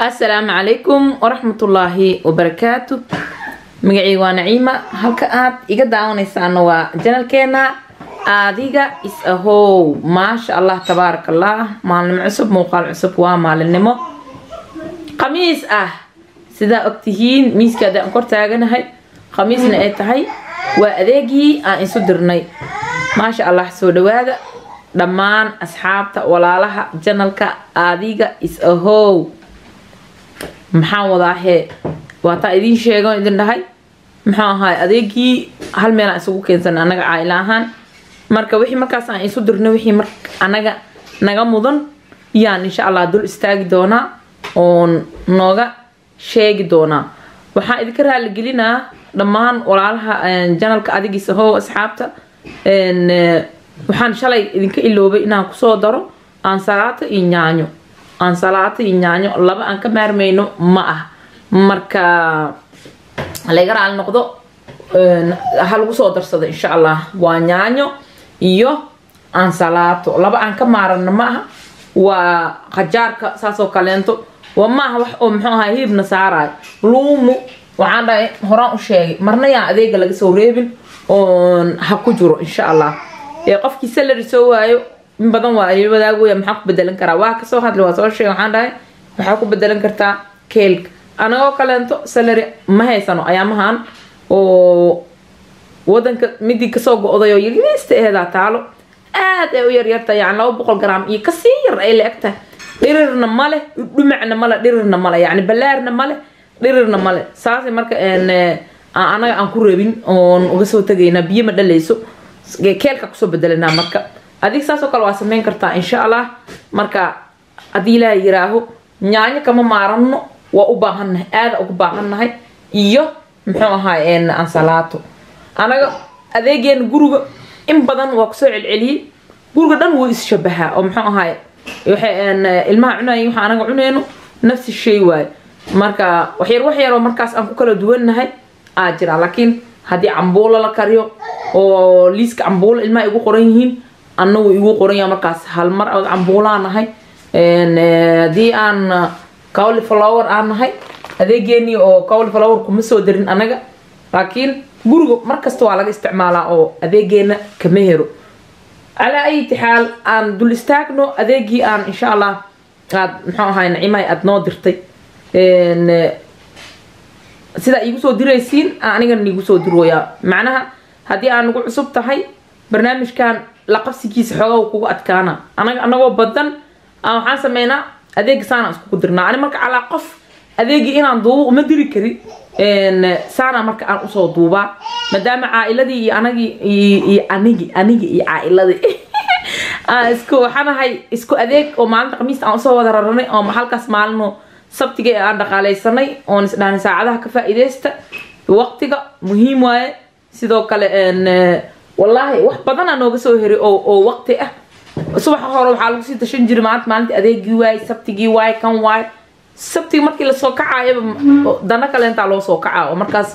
asalaamu calaykum waraxmatullaahi wabarakaatu magacii waa naciima halka aad iga daawanaysaana waa janalkeena adiga is ahow maasha allah tabaaraka allah maalinimo cusub muuqaal cusub waa maalinimo khamiis ah sidaa ogtihiin miiska adaan kor taaganahay khamiisna ay tahay waa adeegii aan isu dirnay maasha allah soo dhawaada dhammaan asxaabta walaalaha janalka adiga is ahow maxaan wadaahe waataa idiin sheegan idin dhahay muxuu ahaay adeegii hal meelaan isugu keensan anaga caaila ahaan marka wixii markaas aan isu dirno wixii mar anaga naga mudan yaan insha allah dul istaagi doonaa oon nooga sheegi doonaa waxaan idinka raaligelinaa dhammaan walaalaha janalka adigiisa how asxaabta waxaan shalay idinka iloobay inaan kusoo daro aansalaato iyo yaanyo aansalaato iyo yaanyo laba aan ka maarmayno ma ah marka laga raali noqdo ha lagu soo darsado insha allah waa yaanyo iyo aansalaato laba aan ka maarano ma aha waa qajaarka saasoo kaleento waa maaha wax oo muxuu ahaa hilibna saarayo luumu waxaan dhahay horaan u sheegay marna yaan adeega laga soo reebin oon ha ku jiro insha allah qofkii salary soo waayo in badan waa il wadaagooya maxaa ku bedelan karaa waa kasoo hadli waa soo sheegay waxaan dhahay waxaa ku bedelan kartaa keelka anagoo kaleento salary ma haysano ayaamahan oo wadanka midii kasoo go-day oo yariista ehedaa taalo aad ay u yaryarta yani laba boqol gram iyo kasii yar ay la eg tahay dhirirna male dhumacna male dhirirna male yani balaarna male dhirirna male saasay marka anaga aan ku rabin oon uga soo tagaynaa biyo ma dhalayso keelka kusoo bedelanaa marka adig saasoo kale waa sameyn kartaa insha allah marka haddii ilaaha yiraaho yaanyo kama maarano waa u baahannahay aada ugu baahannahay iyo muxuu ahaay ansalaato anaga adeegeena guriga in badan waa kusoo celceliyey guriga dhan wuu isshabahaa oo muxuu ahaay ilmaha cunay waxa anaga cuneyno nafsi shay waaye marka waxyar waxyaroo markaas aan ku kala duwannahay aa jira laakiin haddii cambuulo la kariyo oo liiska cambuulo ilmaha igu qoran yihiin anagu igu qoranya markaas hal mar ood cambuulaa nahay haddii aan cowly flower aan nahay adeegeenii oo cowly flower kuma soo darin anaga laakiin guriga markasta waa laga isticmaalaa oo adeegeena kama hero calaa ayati xaal aan dul istaagno adeegii aan insha allah aad muxuu ahay nacimahay aada noo dirtay sidaa iigu soo diraysiin anigana iigu soo dirooyaa macnaha haddii aan nagu cusub tahay barnaamijkan la qabsigiisa xoogaa kugu adkaana anaga anagoo badan aan waxaan sameynaa adeega saana iskugu dirnaa ani marka calaa qof adeegii inaan duubo uma diri karin saana marka aan usoo duubaa maadaama caa'iladii iyo anagii iyo anigi anigi iyo caa'iladii isku waxaanahay isku adeeg oo maalinta khamiista aan usoo wada raranay oo halkaas maalino sabtiga ee aan dhaqaaleysanay oon isdhahnay saacadaha ka faa-ideysta waqtiga muhiim waaye sidoo kale wallaahi wax badanaa nooga soo heray oo waqti ah subaxa hore waxaa lagu sii dashan jiray maalinta maalinta adeegii waaye sabtigii waaye kan waaye sabtiga markii lasoo kacaayaba dana kaleentaa loo soo kacaa oo markaas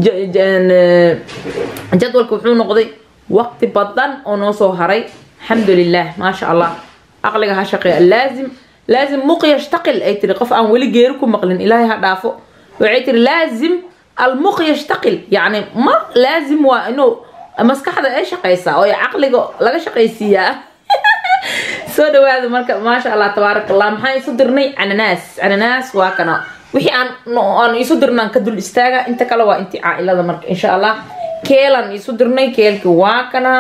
jadwalka wuxuu noqday waqti badan oo noo soo haray alxamdulilah maasha allah aqliga ha shaqeeya laazim laazim muq yashtaqil ay tiri qof aan weli geeri ku maqlin ilaahay ha dhaafo waxay tiri laazim almuq yashtaqil yacni mar laazim waa inuu maskaxda ay shaqaysaa oo caqliga laga shaqaysiiyaa soo dhawaada marka maasha allah tabaaraka allah maxaan isu dirnay cananaas cananaas waa kana wixii aan aan isu dirnaan ka dul istaaga inta kale waa intii caailada marka insha allah keelan isu dirnay keelki waa kana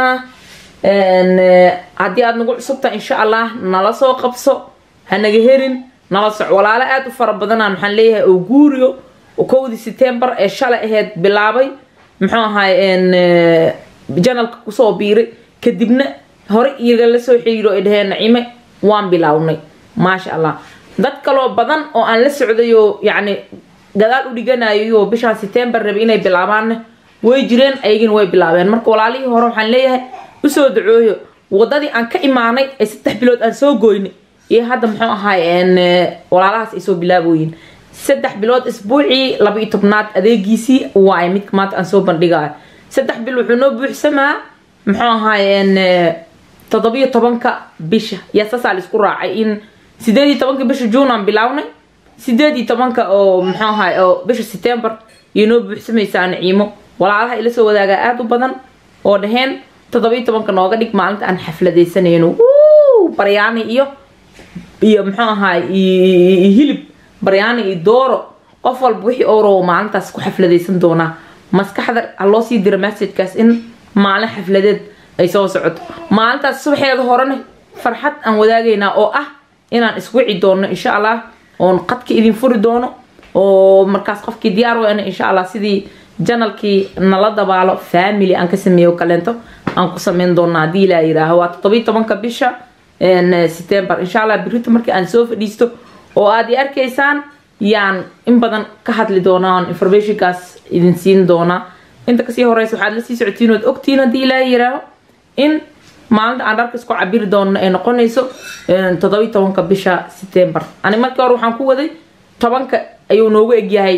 haddii aad nagu cusubta insha allah nala soo qabso hanaga herin nala soc walaalo aada u fara badanaan maxaan leeyahay oo guuriyo kowdii setembar ee shalay aheyd bilaabay muxuu ahaay janalka kusoo biiray kadibna hore igala soo xiriiro ay dhaheen nacime waan bilaawnay maasha allah dad kaloo badan oo aan la socday oo yacni gadaal u dhiganayo bishaan setembar rabe inay bilaabaanne way jireen ayagina way bilaabeen marka walaalihii hore waxaan leeyahay usoo dacooyo wadadii aan ka imaanay ee saddex bilood aan soo goynay iyo hadda muxuu ahaay walaalahaas ay soo bilaaboyin saddex bilood isbuucii laba iyo tobnaad adeegiisii waaye midka maanta aan soo bandhigayo saddex bil wuxuu noo buuxsamaa muxuu ahaayeen toddobiyo tobanka bisha yaa saasaa laisku raacay in sideed iyo tobanka bisha juun aan bilownay sideed iyo tobanka oo muxuu ahay oo bisha september iyo noo buuxsamaysaa naciimo walaalaha ila soo wadaagaa aada u badan oo dhaheen toddobiyo tobanka nooga dhig maalinta aan xafladaysanayno wuu baryaani iyo iyo muxuu ahaay iyo hilib baryaani iyo dooro qof walba wixii oo rabo maalintaas ku xafladaysan doonaa maskaxda ha loo sii dira messagekaas in maalin xafladeed ay soo socoto maalintaas subaxeeda horena farxad aan wadaagaynaa oo ah inaan iswici doono insha allah oon qadka idin furi doono oo markaas qofkii diyaar weyna insha allah sidii janalkii nala dabaalo family aan ka sameeyo kaleento aan ku sameyn doona haddii ilaa yiraaho waa toddobiyo tobanka bisha september insha allah birita markii aan soo fadhiisto oo aad i arkaysaan yaan in badan ka hadli doonaa on informationkaas idin siin doonaa inta kasii horeysa waxaad la sii socotiin ood ogtiin haddii ilaa yiraaho in maalinta aan dharka isku cabiri doono ay noqonayso toddobiyo tobanka bisha september ani markii hore waxaan ku waday tobanka ayuu noogu egyahay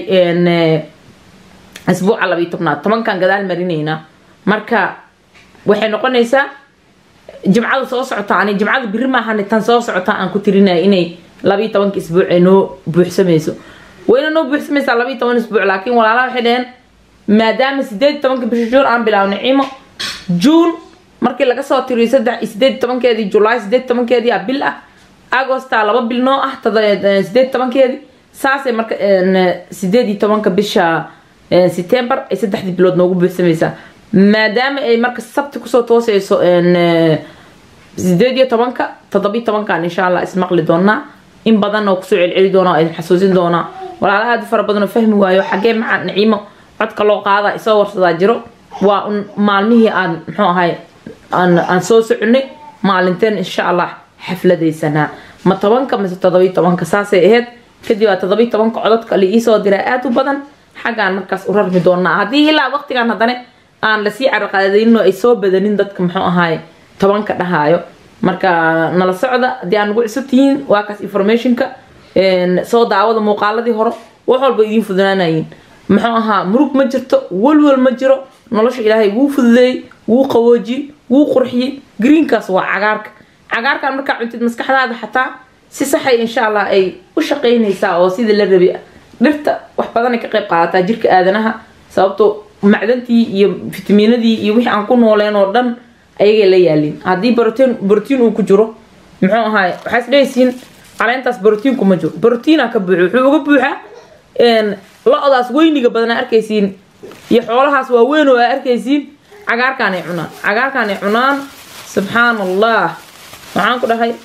asbuuca labayo tobnaad tobankan gadaal marinaynaa marka waxay noqonaysaa jimcada soo socota ani jimcada biri maahan tan soo socota aan ku tirinaya inay labayo tobanka isbuuc ay noo buuxsamayso wayna noo buuxsamaysaa labayo toban isbuuc laakiin walaalaha waxay dhaheen maadaama sideed tobanka bisha juun aan bilaabnay cimo juun markii laga soo tiriyo saddex sideed tobankeedii julaay sideed tobankeedii a bil ah agosta laba bil noo ah sideed tobankeedii saasay marka sideed iyo tobanka bisha september ay saddexdii bilood noogu buuxsamaysaa maadaama ay marka sabti kusoo tooseyso sideed iyo tobanka toddobiyo tobankan insha allah ismaqli doonaa in badan oo kusoo celceli doona oo idin xasuusin doonaa walaala aada u fara badan oo fahmi waayo xaggee maca naciimo codka loo qaada isoo warsadaa jiro waa un maalmihii aan muxuu ahay aan soo soconay maalinteen insha allah xafladaysanaa ma tobanka mise toddobiyo tobanka saasay ahayd kadib waa toddobiyo tobanka cododka la iisoo diraa aada u badan xaggaan markaas u rarmi doonaa haddii ilaa waqtigan haddana aan lasii carqaladaynin oo ay soo badanin dadka muxuu ahaay tobanka dhahaayo marka nala socda haddii aan ugu cusub tihiin waa kaas informationka soo daawada muuqaaladii hore wax walba idiin fudunaanayin muxuu ahaa murug ma jirto walwal ma jiro nolosha ilaahay wuu fududeeyey wuu qawoojiyey wuu qurxiyey greenkaas waa cagaarka cagaarkan markaa cuntid maskaxdaada xataa si saxay insha allah ay u shaqaynaysaa oo sidii la rabi dhirta wax badanay ka qayb qaadataa jirka aadanaha sababto macdantii iyo fitamiinadii iyo wixii aan ku nooleen oo dhan ayagay la yaalin haddii brotiin brotiin uu ku jiro muxuu ahaay waxaa is dhehaysiin caleentaas brotiinku ma jiro brotiina ka buuxo wuxuu uga buuxaa lo-daas weyniga badanaa arkaysiin iyo xoolahaas waaweyn oo aa arkaysiin cagaarkaanay cunaan cagaarkaanay cunaan subxaan allah waxaan ku dhahay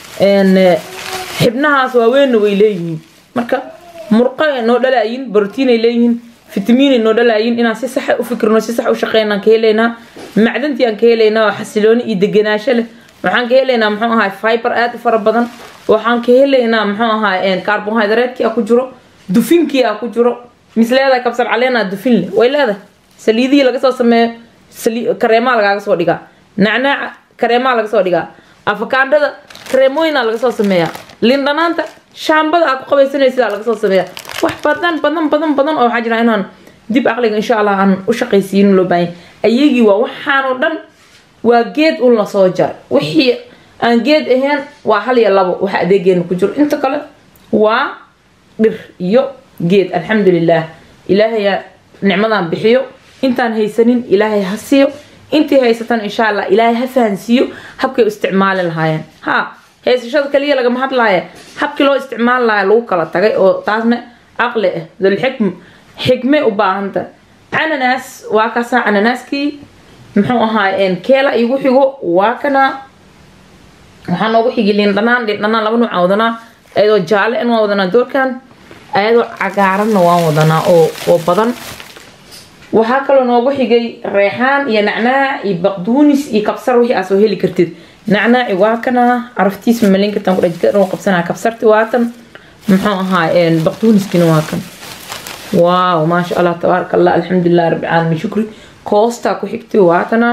xibnahaas waaweynna way leeyihiin marka murqa noo dhalaayin brotiinay leeyihiin fitamiinay noo dhalaayin inaan si saxa u fikirno si sax u shaqeynaan ka helaynaa macdantii aan ka helaynaa oo xasilooni iyo deganaansho leh waxaan ka helaynaa muxuu ahaay fiber aada u fara badan waxaan ka helaynaa muxuu ahaay carbohydratekii a ku jiro dufinkii a ku jiro mis leedahay kabsar caleenaa dufin leh way leedahay saliidihii laga soo sameeyo kareemaa lagaaga soo dhigaa nacnaaca kareemaa laga soo dhigaa afakaandhada kareemooyina laga soo sameeyaa lindhanaanta shaambada aa ku qabaysanaysidaa laga soo sameeyaa wax badan badan badan badan oo waxaa jira inaan dib aqliga insha allah aan u shaqaysiinin loo baahan ayagii waa waxaanoo dhan waa geed un lasoo jaray wixii aan geed ahayn waa hal iyo labo waxa adeegeena ku jiro inta kale waa dhir iyo geed alxamdulilah ilaahayaa nicmadan bixiyo intaan haysanin ilaahay ha siiyo intii haysatan insha allah ilaahay ha fahansiiyo habkay u isticmaali lahaayeen ha haysashada kaliya lagama hadlaaya habkii loo isticmaali lahaa lagu kala tagay oo taasna caqli ah dulxikm xikme u baahanta cananaas waa kaasa cananaaskii muxuu ahaay keela igu xigo waa kana waxaa noogu xigi liindhanaan liindhanaan laba nuucaan wadanaa ayadoo jaale in waan wadanaa doorkan ayadoo cagaaranna waan wadanaa oo oo badan waxaa kaloo noogu xigay reexaan iyo nacnaac iyo baqduunis iyo kabsar wixii aa soo heli kartid nacnaaci waa kana caraftiis malin kartaan ku dhajika dhan qabsanaa kabsarti waa tan muxuu ahaa baqduuniskina waa kan waaw maasha allah tabaaraka allah alxamdulilah rabbi caalamiin shukri koostaa ku xigtay waa tana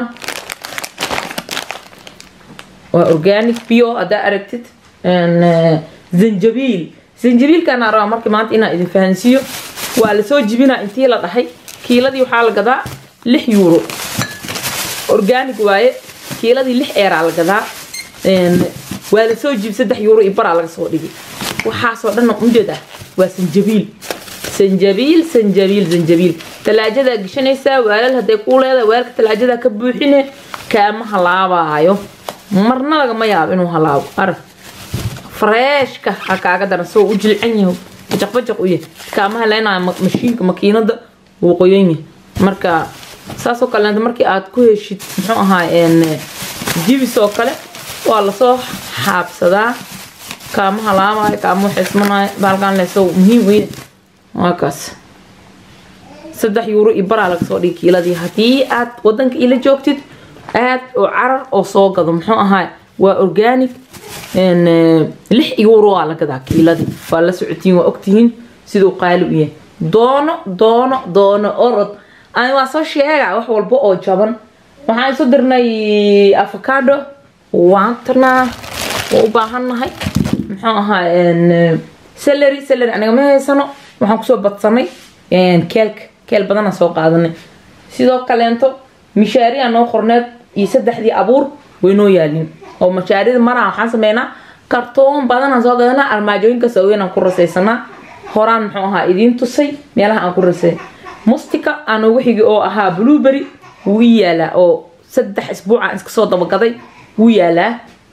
waa organic bio haddaa aragtid zanjabiil zanjabiilkana rabaa markii maanta inaan idin fahansiiyo waa lasoo jibinaa intii la dhahay kiiladii waxaa la gadaa lix euro organic waaye kiiladii lix eeraa la gadaa waa lasoo jibi saddex euro iyo baraa laga soo dhigay waxaasoo dhan ujeed ah waa sanjabiil sanjabiil sanjabiil sanjabiil talaajadaa geshanaysaa waalal hadday kuu leedahay waalka talaajadaa ka buuxine kaama halaabaayo marna lagama yaabo inuu halaabo arag freeshka ha kaaga daran soo u jilcan yahay bajaq bajaq u yahay kaama haleynayo mashiinka makiinada wuu qoyan yahay marka saasoo kaleenta markii aad ku heshid muxuu ahaa jibis oo kale waa lasoo xaabsadaa kaama halaamayo kaama xismanayo baalkan leso muhiim weye waa kaas saddex yuuro iyo baraa laga soo dhigi kiiladii haddii aad wadanka ila joogtid aad oo carar oo soo gado muxuu ahaa waa organic lix yuuro waa la gadaa kiiladii waa la socotiin waa ogtihiin siduu qaali u yahay doono doono doono orod ani waa soo sheega wax walba oo jaban waxaan isu dirnay avocado waan tarnaa waa u baahannahay muxuu ahaa celery celery aniga ma haysano waxaan kusoo badsanay keelka keel badanaan soo qaadanay sidoo kaleento mishaariya noo qorneed iyo saddexdii abuur way noo yaalin oo mashaarida maraa waxaan sameynaa kartoon badanaan soo gadanaa armaajooyinka saaweynaan ku rasaysanaa horaan muxuu ahaa idiin tusay meelaha aan ku rasay mustika aan ugu xigi oo ahaa blueberry wuu ii yaalaa oo saddex isbuucaan iska soo dabagaday wuu yaalaa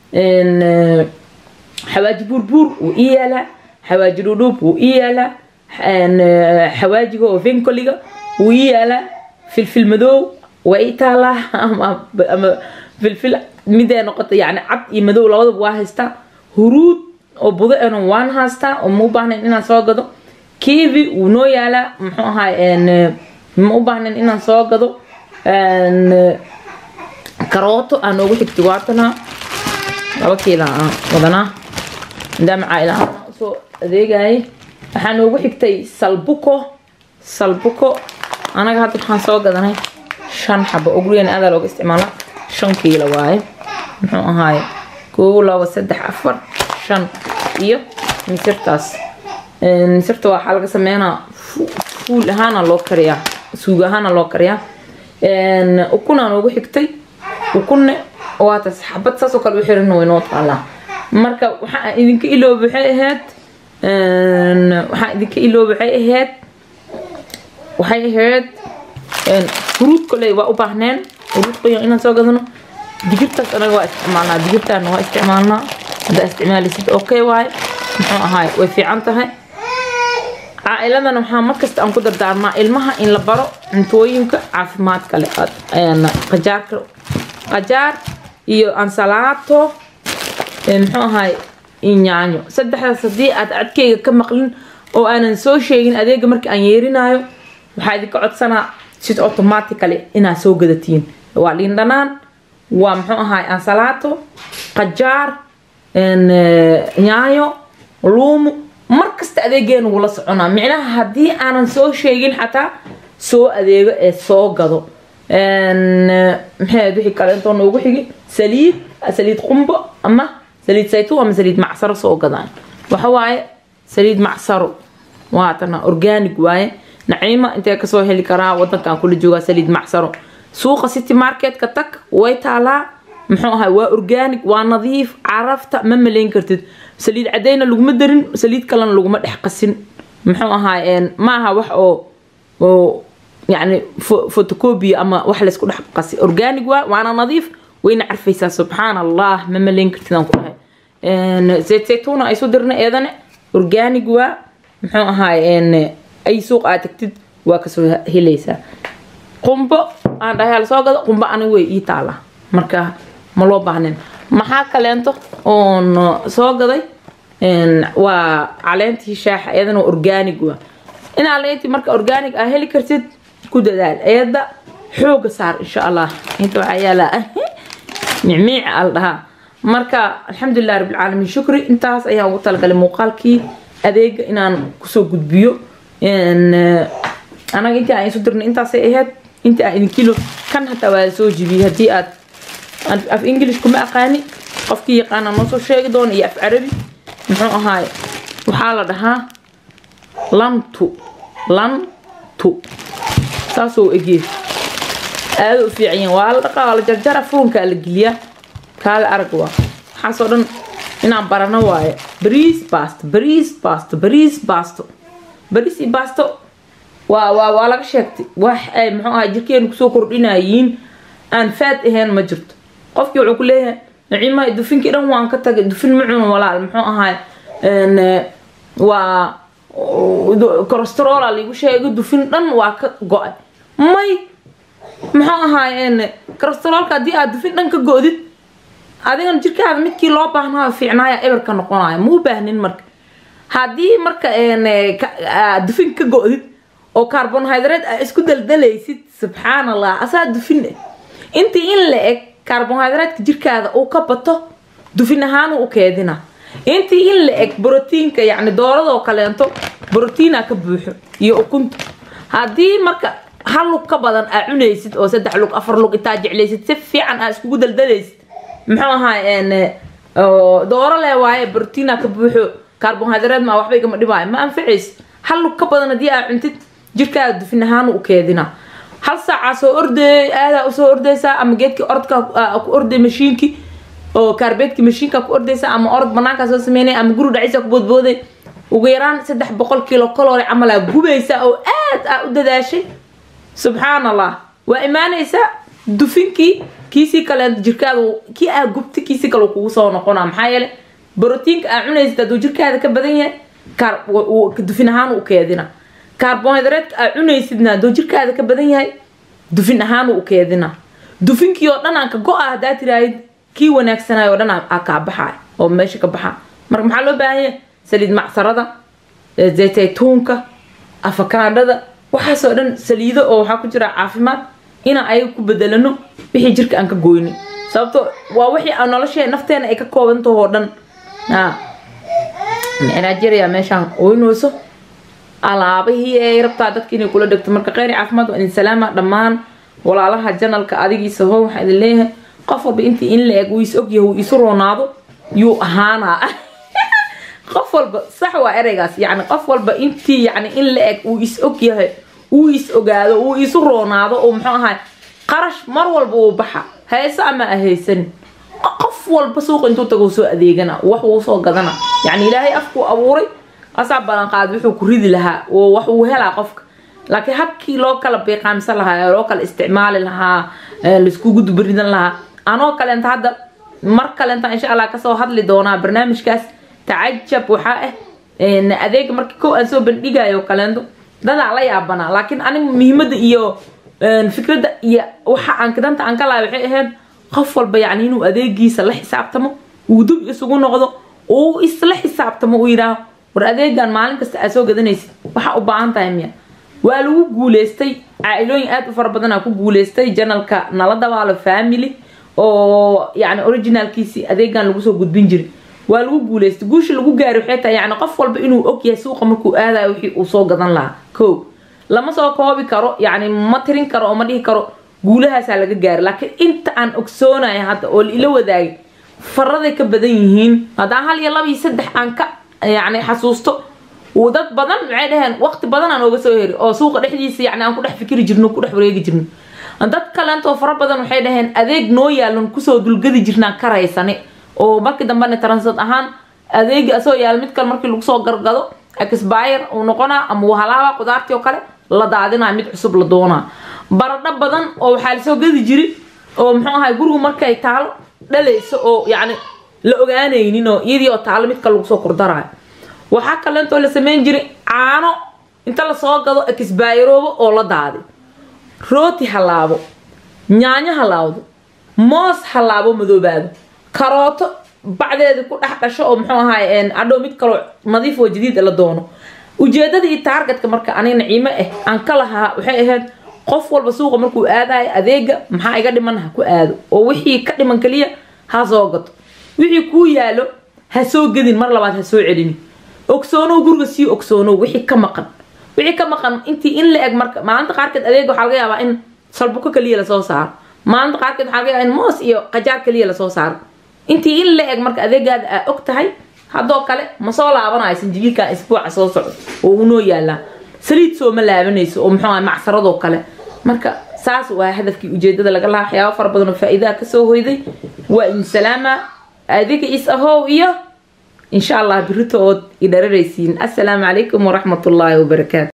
xawaaji buurbuur wuu ii yaalaa xawaaji dhudhuub wuu ii yaalaa xawaajiga oo venkoliga wuu ii yaalaa filfil madoow waa ii taalaa ama filfil midee noqota yani cad iyo madow labadaba waa haystaa huruud oo budo ena waan haystaa oo ma u baahnayn inaan soo gado kivi wuu noo yaalaa muxuu ahaa ma u baahnayn inaan soo gado karooto aan noogu xigtay waatanaa laba kiila aan wadanaa maadaama caaila usoo adeegayay waxaa noogu xigtay salbuko salbuko anaga hadda waxaan soo gadanay shan xabo oo gurigeena aadaa looga isticmaala shan kiilo waaye muxuu ahaaye koow labo saddex afar shan iyo misirtaas misirta waxaa laga sameynaa fuul ahaana loo kariyaa suug ahaana loo kariyaa ukunaa noogu xigtay ukunne waataas xabad saasoo kale u xiran way noo taalaa marka waxaa idinka ilooba waxay ahayd waxaa idinka ilooba waxay ahayd waxay ahayd furuud koley waa u baahneen furuud qoyan inaan soo gadano digirtaas anaga waa isticmaalnaa digirtaana waa isticmaalnaa haddaa isticmaalaysid okay waaye muxuu ahaay way fiican tahay caa'iladan waxaa markasta aan ku dardaarmaa ilmaha in la baro cuntooyinka caafimaadka leh qajaarka qajaar iyo ansalaato muxuu ahaay inyaanyo saddexdaas haddii aad cadkeyga ka maqlin oo aanan soo sheegin adeega marka aan yeerinaayo waxaa idinka codsanaa sid automatically inaad soo gadatiin waa liin dhanaan waa muxuu ahaay ansalaato qajaar nyaayo luumu markasta adeegeena wula soconaa micnaha haddii aanan soo sheegin xataa soo adeego ee soo gado maxay wixii kale intoo noogu xigi saliid saliid qumbo ama saliid saytuun ama saliid macsaro soo gadaan waxa waaye saliid macsaro waatana organic waaye naciima intee kasoo heli karaa wadankan kula joogaa saliid macsaro suuqa city marketka tag way taalaa muxuu ahay waa organic waa nadiif carafta ma malayn kartid saliid cadayna laguma darin saliid kalena laguma dhex qasin muxuu ahaay maaha wax oo oo يعني فوتوكوبي اما wax la isku dhex qasi organic waa waana nadiif wayna carfaysaa subxaan allah ma malayn kartidaan ku dhahay zayt zaytuuna ay soo dirna eedane organic waa muxuu ahaay ay suuq aad tagtid waa kasoo helaysaa qumbo aan dhahay lasoo gado qumbo ani way ii taala marka ma loo baahnin maxaa kaleento oon soo gaday waa caleentii shaaxa iyadana organic waa in caleentii marka organic aa heli kartid ku dadaal eeda xooga saar insha allah inta waxaa yaalaa micmiic al dhahaa marka alxamdulilah rabbilcaalamiin shukri intaas ayaan ugu talagalay muuqaalkii adeega inaan kusoo gudbiyo anaga intii aan isu dirnay intaasay ahayd intii aan idinkilo kan hataa waa soo jibiyey haddii aad af english kuma aqaani qofkii yaqaana noo soo sheegi doona iyo af carabi muxuu ahaay waxaa la dhahaa lantu lantu saasoo egee aada u fiican waa la dhaqaa waa la jarjara furunkaa la geliyaa kaale arag waa waxaasoo dhan inaan barano waaye bariis basto bariis basto bariis basto bariis iyo basto waa waa waa laga sheegtay wax ay muxuu ahaa jirkeenu kusoo kordhinayiin aan faad ahayn ma jirto qofkii wuxuu ku leeyahay naciimaha dufinkii dhan waan ka tagay dufin ma cuno walaal muxuu ahaay waa corosterola liigu sheegay dufin dhan waa ka go-ay may muxuu ahaay corosterolka haddii aad dufin dhan ka go-did adigana jirkaada midkii loo baahnaa fiicnaaya eberka noqonaya ma u baahnin marka haddii marka dufin ka go-did oo carbonhydrate aa isku daldalaysid subxaan allah asaa dufin intii in la eg carbonhydratka jirkaada uu ka bato dufin ahaanu u keedina intii in la eg brotiinka yacni dooradoo kaleento brotiina ka buuxo iyo ukunta haddii marka hal lug ka badan aa cunaysid oo saddex lug afar lug intaa jeclaysid si fiican aa iskugu daldalaysid muxuu ahaa dooro leh waaye brotiina ka buuxo carbonhydrate ma waxba igama dhibaayo ma anficaysid hal lug ka badan haddii aa cuntid jirkaada dufin ahaanu u keedina hal saacaa soo orday aadaa usoo ordaysaa ama geedkii orodka ku orday mashiinkii oo kaarbeedkii mashiinka ku ordaysa ama orod banaankaa soo sameynay ama guri dhaciisa ku boodbooday ugu yaraan saddex boqol kilo kalori camalaa gubaysa oo aad aa u dadaashay subxaan allah waa imaanaysaa dufinkii kiisii kale jirkaada kii aa gubta kiisii kale kugu soo noqona maxaa yeele brotiinka aa cunaysid hadduu jirkaada ka badan yahay dufin ahaan u keedina carbonhydratka aa cunaysidna hadduu jirkaada ka badan yahay dufin ahaan u keedina dufinkii oo dhan aan ka go-a haddaa tiraahid kii wanaagsanay oo dhan aa kaa baxay oo meesha ka baxa marka maxaa loo baahan yahay saliid macsarada zaytaytuunka afakaadhada waxaasoo dhan saliido oo waxaa ku jira caafimaad inaan ayaga ku bedelano wixii jirka aan ka goynin sababto waa wixii aan noloshee nafteena ay ka koobantaho oo dhan nigeria meeshaan oynayso alaabihii ay rabtaa dadka inay kula dhegto marka kheyr caafimaad waa idin salaama dhammaan walaalaha janalka adigiisa ho waxaa idin leeyahay qof walba intii in la eg uu is ogyahay uu isu roonaado yuu ahaanaa qof walba sax waa ereygaas yacni qof walba intii yacni in la eg uu is ogyahay uu is ogaado uu isu roonaado oo muxuu ahay qarash mar walba uu baxa hayso ama ahaysanin qof walba suuqa intuu tago soo adeegana wax wuu soo gadana yacni ilaahay afkuu abuuray asaa balanqaad wuxuu ku ridi lahaa oo wax uu helaa qofka laakiin habkii loo kala biiqaamsan lahaa loo kala isticmaali lahaa laiskugu dubaridan lahaa anoo kaleenta hadda mar kaleenta insha allah kasoo hadli doonaa barnaamijkaas tacajab waxaa ah adeega markii kow aan soo bandhigayo kaleento dadaa la yaabanaa laakiin aniga muhiimada iyo fikradda iyo waxa aan danta aan ka lahay waxay ahayd qof walba yacni inuu adeegiisa la xisaabtamo uu dub isugu noqdo uu isla xisaabtamo uu yidhaaho war adeegan maalin kasta aad soo gadanaysid waxaa u baahan tahay miya waa lagu guuleystay caailooyin aad u fara badanaa ku guuleystay janalka nala dabaalo family oo yani originalkiisii adeegan lagu soo gudbin jiray waa lagu guuleystay guusha lagu gaari waxay tahay yani qof walba inuu ogyahay suuqa markuu aadayo wixii uu soo gadan lahaa ko lama soo koobi karo yani ma tirin karo oo ma dhihi karo guulahaasaa laga gaari laakiin inta aan ogsoonaya hadda oo ila wadaagay faraday ka badan yihiin haddaan hal iyo laba iyo saddex aan ka yani xasuusto uu dad badan maxay dhaheen waqti badan aan ooga soo heri oo suuqa dhexdiisa yani aan ku dhex fikiri jirno ku dhex wareegi jirno dad kaleentoo fara badan waxay dhaheen adeeg noo yaalan kusoo dulgadi jirnaan karaysane oo markii dambena transad ahaan adeegi asoo yaal mid kale markii lagu soo gargado exbire uu noqonaa ama uu halaaba qudaartii oo kale la daadinaa mid cusub la doonaa baradho badan oo waxaa lasoo gadi jiri oo muxuu ahay gurigu markay taalo dhalayso oo yacni la ogaanaynin oo iyadii oo taalo mid kale lagu soo kordarayo waxaa kaleentoo la sameyn jiray caano inta lasoo gado exbayroobo oo la daadi rooti halaabo yaanyo halaawdo moos halaabo madoobaado karooto bacdeeda ku dhex dhasho oo muxuu ahaay adhow mid kaloo nadiif oo jadiid la doono ujeedada iyo taargetka marka aniga naciimo ah aan ka lahaa waxay ahayd qof walba suuqa markuu aadayo adeega maxaa iga dhiman ha ku aado oo wixii ka dhiman kaliya ha soo gato wixii kuu yaalo ha soo gedin mar labaad ha soo celini ogsoonow guriga sii ogsoonow wixii ka maqan wixii ka maqan intii in la eg marka maalinta qaarkeed adeega waxaa laga yaabaa in salbuko kaliya lasoo saaro maalinta qaarkeed waxaa laga yaabaa in moos iyo qajaar kaliya lasoo saaro intii in la eg marka adeegaada aa og tahay haddoo kale ma soo laabanayo sanjibiilkan isbuuca soo socdo oo unoo yaalaa saliid sooma laabanayso oo muxuu ahay macsaradoo kale marka saas waa hadafkii ujeedada laga lahaa waxyaaba fara badan oo faa-iidaha kasoo hoyday waa in salaama adiga is ahow iyo insha allah birito ood idhararaysiin assalaamu calaykum waraxmatullaahi wabarakaatu